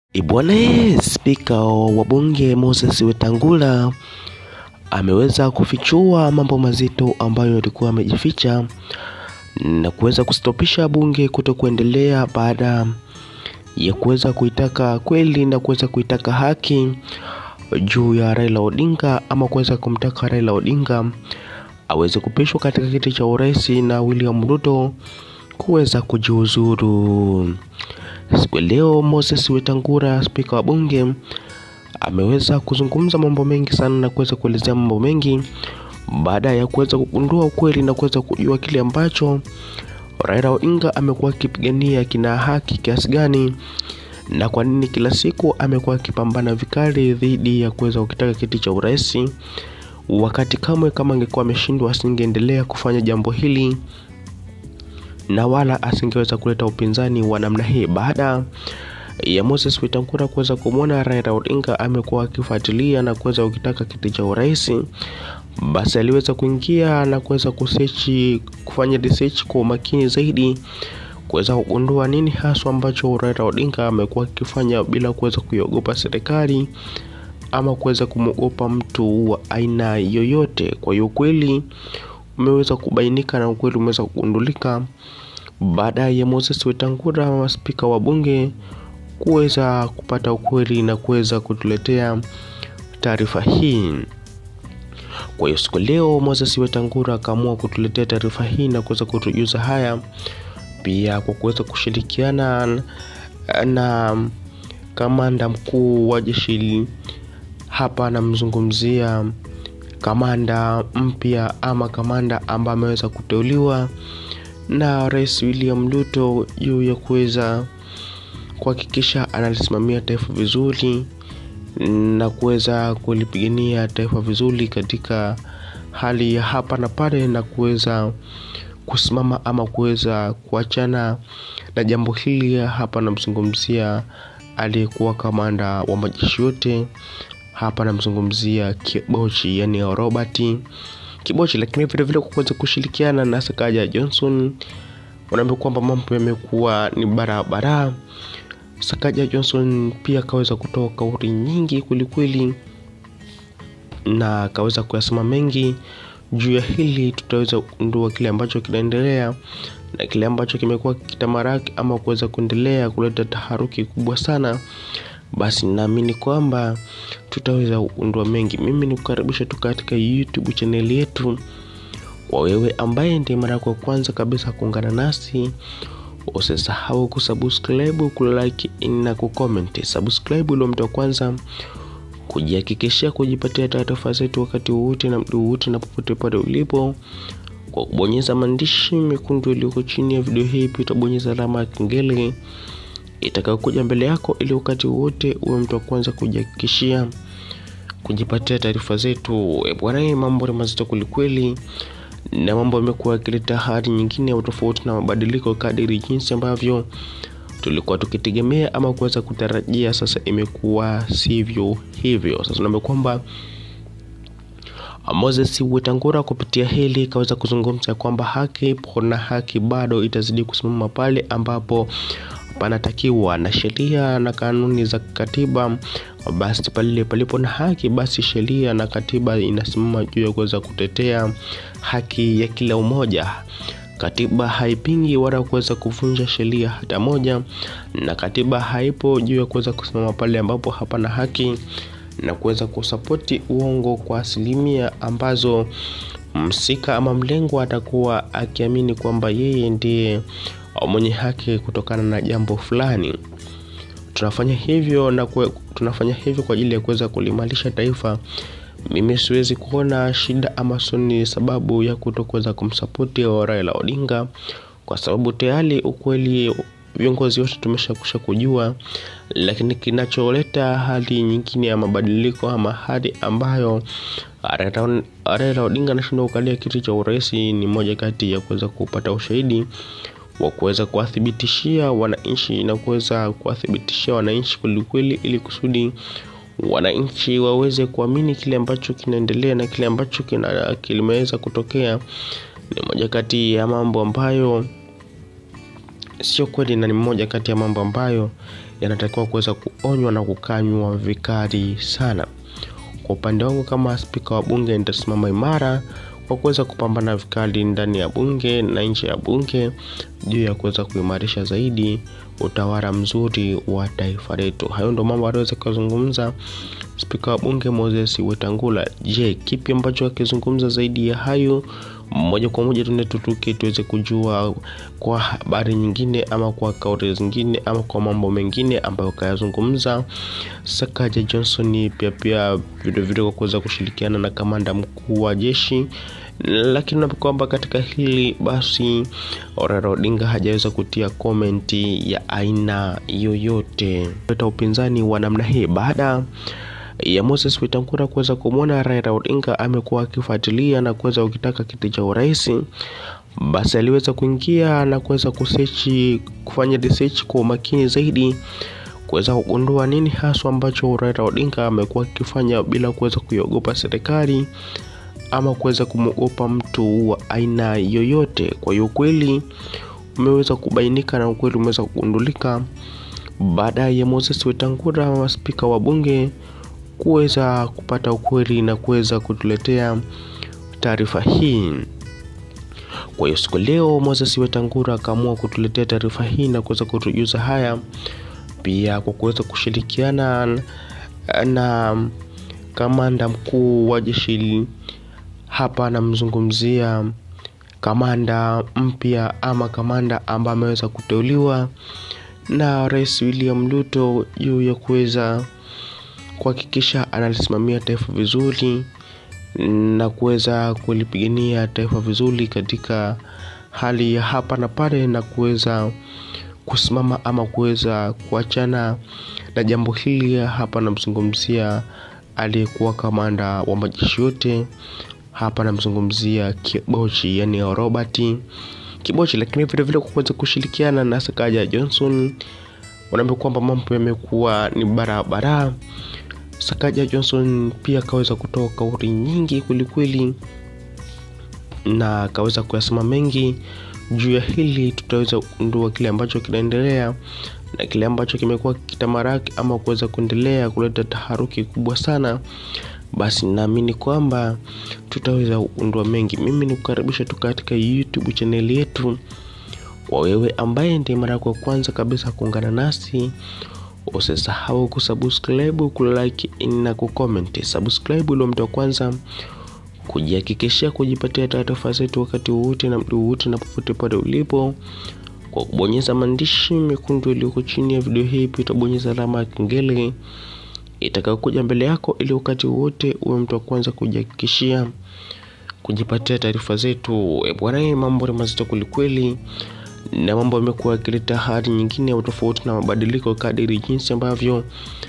Bwana Spika wa Bunge Moses Wetangula ameweza kufichua mambo mazito ambayo yalikuwa yamejificha na kuweza kustopisha bunge kuto kuendelea baada ya kuweza kuitaka kweli na kuweza kuitaka haki juu ya Raila Odinga ama kuweza kumtaka Raila Odinga aweze kupishwa katika kiti cha urais na William Ruto kuweza kujiuzuru. Siku ya leo Moses Wetangula, spika wa bunge, ameweza kuzungumza mambo mengi sana na kuweza kuelezea mambo mengi baada ya kuweza kugundua ukweli na kuweza kujua kile ambacho Raila Odinga amekuwa akipigania kina haki kiasi gani na kwa nini kila siku amekuwa akipambana vikali dhidi ya kuweza kukitaka kiti cha urais, wakati kamwe kama angekuwa ameshindwa asingeendelea kufanya jambo hili na wala asingeweza kuleta upinzani wa namna hii. Baada ya Moses Wetangula kuweza kumwona Raila Odinga amekuwa akifuatilia na kuweza kukitaka kiti cha urais, basi aliweza kuingia na kuweza kusearch, kufanya research kwa umakini zaidi kuweza kugundua nini haswa ambacho Raila Odinga amekuwa akifanya bila kuweza kuiogopa serikali ama kuweza kumwogopa mtu wa aina yoyote. Kwa hiyo ukweli umeweza kubainika na ukweli umeweza kugundulika baada ya Moses Wetangula, spika wa bunge, kuweza kupata ukweli na kuweza kutuletea taarifa hii. Kwa hiyo siku leo Moses Wetangula akaamua kutuletea taarifa hii na kuweza kutujuza haya, pia kwa kuweza kushirikiana na kamanda mkuu wa jeshi hapa, anamzungumzia kamanda mpya ama kamanda ambaye ameweza kuteuliwa na Rais William Ruto juu ya kuweza kuhakikisha analisimamia taifa vizuri na kuweza kulipigania taifa vizuri katika hali ya hapa na pale na kuweza kusimama ama kuweza kuachana na jambo hili. Hapa namzungumzia aliyekuwa kamanda wa majeshi yote hapa namzungumzia Kibochi, yani Robert Kibochi, lakini vile vile kwa kuweza kushirikiana na Sakaja Johnson, wanaambia kwamba mambo yamekuwa ni barabara. Sakaja Johnson pia akaweza kutoa kauli nyingi kwelikweli, na akaweza kuyasema mengi juu ya hili. Tutaweza kugundua kile ambacho kinaendelea na kile ambacho kimekuwa kitamaraki ama kuweza kuendelea kuleta taharuki kubwa sana basi naamini kwamba tutaweza kugundua mengi. Mimi nikukaribisha tu katika YouTube chaneli yetu. Kwa wewe ambaye ndiye mara yako ya kwanza kabisa kuungana nasi, usisahau kusubscribe, kulike na kucomment. Subscribe ndio mtu wa kwanza kujihakikishia kujipatia taarifa zetu wakati wowote na mdu wowote na popote pale ulipo, kwa kubonyeza maandishi mekundu yaliyoko chini ya video hii. Pia utabonyeza alama ya kengele itakayokuja mbele yako ili wakati wote uwe mtu wa kwanza kujihakikishia kujipatia taarifa zetu. Bwana, mambo ni mazito kwelikweli, na mambo yamekuwa yakileta hali nyingine ya tofauti na mabadiliko kadiri jinsi ambavyo tulikuwa tukitegemea ama kuweza kutarajia. Sasa imekuwa sivyo hivyo. Sasa naambia kwamba Moses Wetangula kupitia hili kaweza kuzungumza kwamba haki ipo na haki bado itazidi kusimama pale ambapo panatakiwa na sheria na kanuni za katiba. Basi pale palipo na haki, basi sheria na katiba inasimama juu ya kuweza kutetea haki ya kila umoja. Katiba haipingi wala kuweza kuvunja sheria hata moja, na katiba haipo juu ya kuweza kusimama pale ambapo hapana haki na kuweza kusapoti uongo kwa asilimia ambazo msika ama mlengwa atakuwa akiamini kwamba yeye ndiye mwenye haki kutokana na jambo fulani. Tunafanya hivyo na kwe, tunafanya hivyo kwa ajili ya kuweza kulimarisha taifa. Mimi siwezi kuona shida ama soni sababu ya kutokuweza kumsapoti Raila Odinga, kwa sababu tayari ukweli viongozi wote tumeshakusha kujua, lakini kinacholeta hali nyingine ya mabadiliko ama hali ambayo Raila Odinga anashindwa kukalia kiti cha urais ni moja kati ya kuweza kupata ushahidi wa kuweza kuwathibitishia wananchi na kuweza kuwathibitishia wananchi kwelikweli, ili kusudi wananchi waweze kuamini kile ambacho kinaendelea na kile ambacho kimeweza kutokea. Ni moja kati ya mambo ambayo sio kweli na ni mmoja kati ya mambo ambayo yanatakiwa kuweza kuonywa na kukanywa vikali sana. Kwa upande wangu kama spika wa bunge, nitasimama imara kwa kuweza kupambana vikali ndani ya bunge na nje ya bunge juu ya kuweza kuimarisha zaidi utawala mzuri wa taifa letu. Hayo ndo mambo aliweza kuzungumza spika wa bunge Moses Wetangula. Je, kipi ambacho akizungumza zaidi ya hayo? Moja kwa moja tuende tutuke tuweze kujua kwa habari nyingine ama kwa kauli zingine ama kwa mambo mengine ambayo kayazungumza Sakaja Johnson, pia pia vilevile kwa kuweza kushirikiana na kamanda mkuu wa jeshi lakini kwamba katika hili basi Raila Odinga hajaweza kutia komenti ya aina yoyote leta upinzani wa namna hii baada ya Moses Wetangula kuweza kumwona Raila Odinga amekuwa akifuatilia na kuweza ukitaka kiti cha urais, basi aliweza kuingia na kuweza kusechi kufanya research kwa umakini zaidi kuweza kugundua nini haswa ambacho Raila Odinga amekuwa akifanya bila kuweza kuiogopa serikali ama kuweza kumwogopa mtu wa aina yoyote. Kwa hiyo ukweli umeweza kubainika na ukweli umeweza kugundulika baada ya Moses Wetangula, spika wa bunge, kuweza kupata ukweli na kuweza kutuletea taarifa hii. Kwa hiyo siku leo Moses Wetangula akaamua kutuletea taarifa hii na kuweza kutujuza haya, pia kwa kuweza kushirikiana na kamanda mkuu wa jeshi hapa anamzungumzia kamanda mpya ama kamanda ambaye ameweza kuteuliwa na Rais William Ruto juu ya kuweza kuhakikisha analisimamia taifa vizuri na kuweza kulipigania taifa vizuri katika hali ya hapa na pale na kuweza kusimama ama kuweza kuachana na jambo hili. Hapa namzungumzia aliyekuwa kamanda wa majeshi yote hapa namzungumzia Kibochi, yani Robert Kibochi, lakini vile vile kwa kuweza kushirikiana na Sakaja Johnson, wanaambia kwamba mambo yamekuwa ni barabara. Sakaja Johnson pia akaweza kutoa kauli nyingi kwelikweli, na akaweza kuyasema mengi juu ya hili. Tutaweza kugundua kile ambacho kinaendelea na kile ambacho kimekuwa kitamaraki ama kuweza kuendelea kuleta taharuki kubwa sana basi naamini kwamba tutaweza kugundua mengi. Mimi nikukaribisha tu katika YouTube chaneli yetu. Kwa wewe ambaye ndiye mara yako ya kwanza kabisa kuungana nasi, usisahau kusubscribe, kulike na kucomment. Subscribe ili mtu wa kwanza kujihakikishia kujipatia taarifa zetu wakati wowote na mdu wowote na popote pale ulipo, kwa kubonyeza maandishi mekundu yaliyoko chini ya video hii. Pia utabonyeza alama ya kengele itakayokuja mbele yako ili wakati wote uwe mtu wa kwanza kujihakikishia kujipatia taarifa zetu. E bwana, mambo ni mazito kwelikweli, na mambo yamekuwa yakileta hali nyingine ya tofauti na mabadiliko kadiri jinsi ambavyo